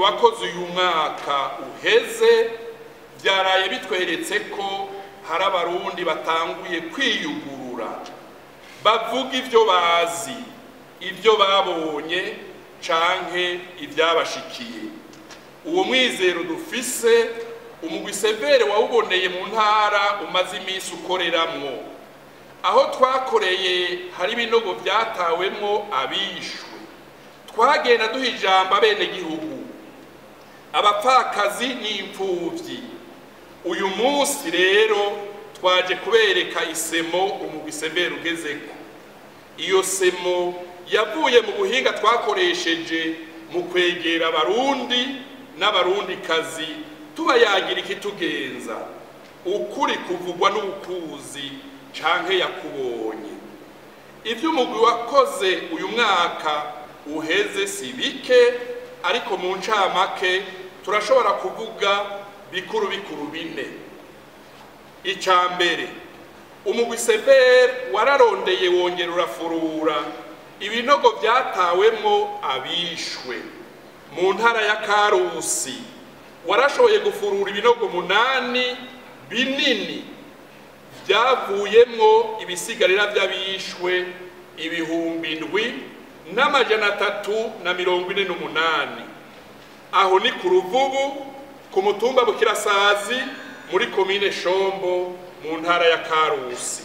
wakoze uyu mwaka uheze byaraye bitweretse ko hari abarundi batanguye kwiyugurura bavuga ibyo bazi ibyo babonye canke ibyabashikiye uwo mwizero dufise umugwi severe wawuboneye mu ntara umaze iminsi ukoreramwo aho twakoreye hari ibinogo byatawemwo abishwe twagenda duha ijambo abenegihugu abapfakazi n'imfuvyi uyu munsi rero twaje kubereka isemo umugwi severe ugezeko iyo semo yavuye mu buhinga twakoresheje mu kwegera abarundi n'abarundikazi tubayagira ikitugenza ukuri kuvugwa n'ukuzi canke yakubonye ibyo umugwi wakoze uyu mwaka uheze si bike ariko mu ncamake turashobora kuvuga bikuru bikuru bine icya mbere umugwi severe wararondeye wongera urafurura ibinogo byatawemwo abishwe mu ntara ya karusi warashoboye gufurura ibinogo munani binini byavuyemwo ibisigarira by'abishwe ibihumbi ndwi n'amajana atatu na mirongo ine n'umunani aho ni ku ruvubu ku mutumba bukirasazi muri komine shombo mu ntara ya karusi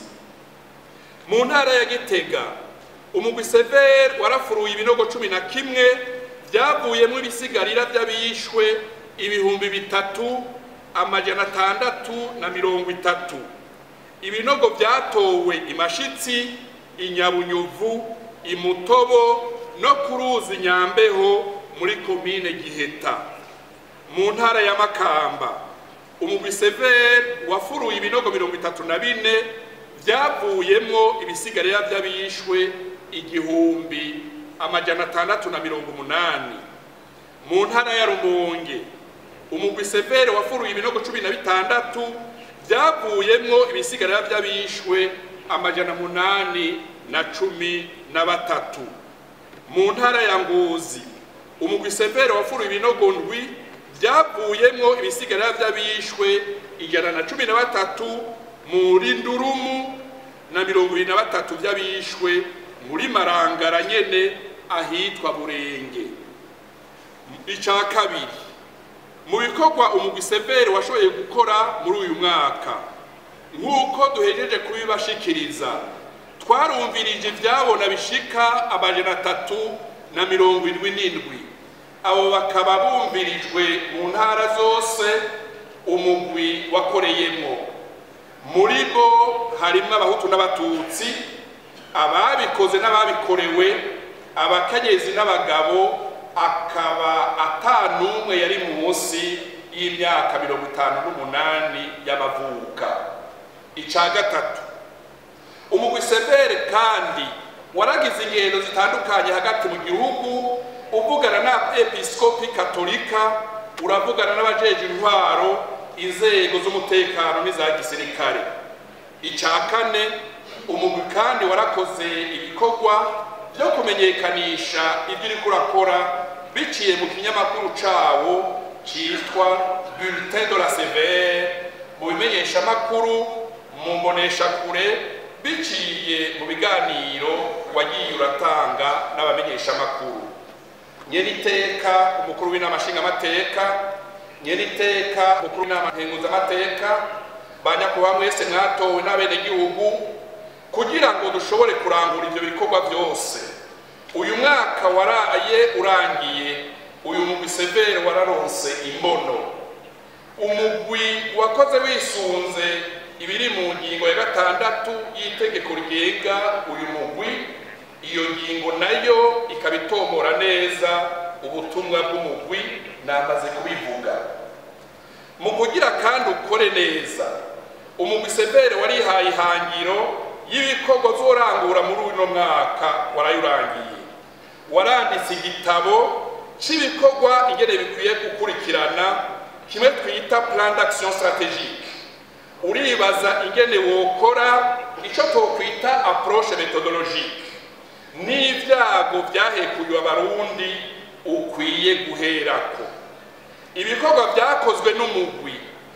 mu ntara ya gitega umugwi severe warafuruye ibinogo cumi na kimwe byavuyemo ibisigarira by'abishwe ibihumbi bitatu amajana atandatu na mirongo itatu ibinogo byatowe imashitsi inyabunyuvu imutobo no ku ruzi nyambeho muri komine giheta mu ntara ya makamba umugwi severe wafuruye ibinogo mirongo itatu na bine byavuyemwo ibisigarira by'abishwe igihumbi amajana atandatu na mirongo umunani mu ntara ya rumonge umugwi severe wafuruye ibinogo cumi na bitandatu byavuyemwo ibisigarira by'abishwe amajana munani na cumi na batatu mu ntara ya ngozi umugwi severe wafuruye ibinogo ndwi byavuyemwo ibisigarira by'abishwe ijana na cumi na batatu muri ndurumu na mirongo ibiri na batatu by'abishwe muri marangara nyene ahitwa burenge icya kabiri mu bikorwa umugwi severe washoboye gukora muri uyu mwaka nk'uko duhejeje kubibashikiriza twarumvirije ibyabona bishika amajana atatu na mirongo indwi n'indwi abo bakaba bumvirijwe mu ntara zose umugwi wakoreyemo muri bo harimo abahutu n'abatutsi ababikoze n'ababikorewe abakenyezi n'abagabo akaba atanumwe yari munsi y'imyaka mirongo itanu n'umunani y'amavuka icya gatatu umugwi severe kandi waragize ingendo zitandukanye hagati mu gihugu uvugana na episkopi katolika uravugana n'abajeje intwaro inzego z'umutekano n'iza gisirikare icya kane umugwi kandi warakoze ibikorwa byo kumenyekanisha ibyo uriko urakora biciye mu kinyamakuru cawo cyitwa bulletin de la severe mu bimenyeshamakuru mu mboneshakure biciye mu biganiro wagiye uratanga n'abamenyeshamakuru nyeniteka umukuru w'inama nshingamateka nyeniteka umukuru w'inama nkenguzamateka ba nyakubahwa mwese mwatowe n'abenegihugu kugira ngo dushobore kurangura ivyo bikorwa byose uyu mwaka waraye urangiye uyu mugwi severe wararonse imbono umugwi wakoze wisunze ibiri mu ngingo ya gatandatu y'itegeko rigenga uyu mugwi iyo ngingo nayo ikaba itomora neza ubutumwa bw'umugwi namaze kubivuga mu kugira kandi ukore neza umugwi severe warihaye ihangiro y'ibikorwa uzorangura muri uno mwaka warayurangiye waranditse igitabo cy'ibikorwa ingene bikwiye gukurikirana kimwe twita plan d'action stratégique uribaza ingene wokora icyo twokwita approche methodologique n'ibyago byahekuye abarundi ukwiye guherako ibikorwa byakozwe n'umugwi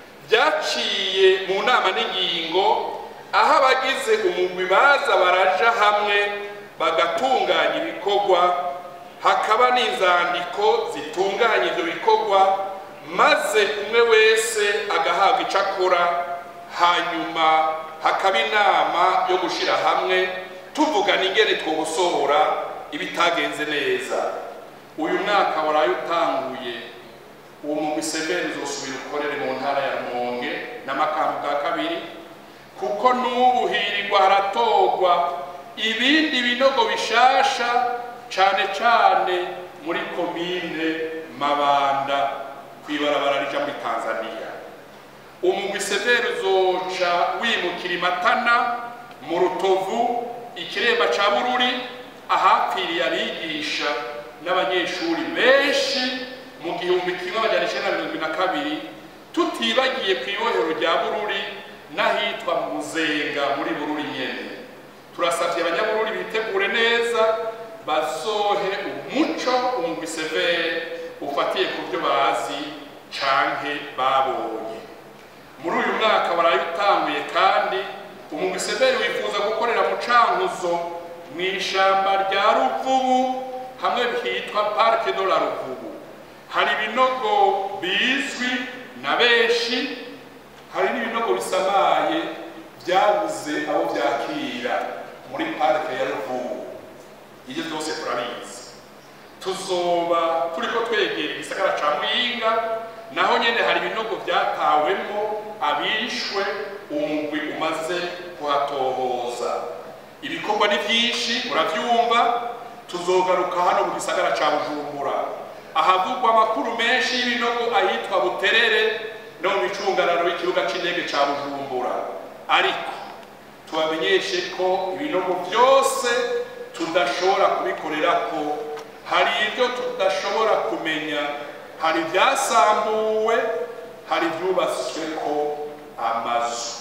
byaciye mu nama n'ingingo aho abagize umugwi baza baraja hamwe bagatunganya ibikorwa hakaba n'inzandiko zitunganya ibyo bikorwa maze umwe wese agahabwa icyo akora hanyuma hakaba inama yo gushyira hamwe tuvugana ingene twogosohora ibitagenze neza uyu mwaka waraye utanguye uwo mugwi severi uzosubira ukorere mu ntara ya rumonge n'amakambi bwa kabiri kuko n'ubu hirirwa haratorwa ibindi binogo bishasha cane cane muri komine mabanda kwibarabara rija muri tanzania umugwi severi uzoca wimukira imatana mu rutovu ikiremba ca bururi ahapfiriye abigisha n'abanyeshuri benshi mu gihumbi kimwe amajana icenda na mirongo na kabiri tutibagiye ku ibohero rya bururi n'ahitwa mu muzenga muri bururi nyene turasavye abanyabururi bitegure neza bazohe umuco umugwi severe ufatiye ku byo bazi canke babonye muri uyu mwaka waraye utanguye kandi umugwi severe wifuza gukorera mu cankuzo mu ishamba rya ruvubu hamwe hitwa parke de la ruvubu hari ibinogo bizwi na benshi hari n'ibinogo bisamaye byabuze abo byakira muri parike ya ruvubu ibyo byose turabizi tuzoba turiko twegera igisagara ca muyinga naho nyene hari ibinogo byatawemo abishwe umugwi umaze kuhatohoza ibikorwa ni byinshi muravyumva tuzogaruka hano mu gisagara ca bujumbura ahavugwa amakuru menshi y'ibinogo ahitwa buterere no mu micungararo y'ikibuga c'indege ca bujumbura ariko tubamenyeshe ko ibinogo byose tudashobora kubikorerako hari ibyo tudashobora kumenya hari ibyasambuwe hari ibyubatsweko amazu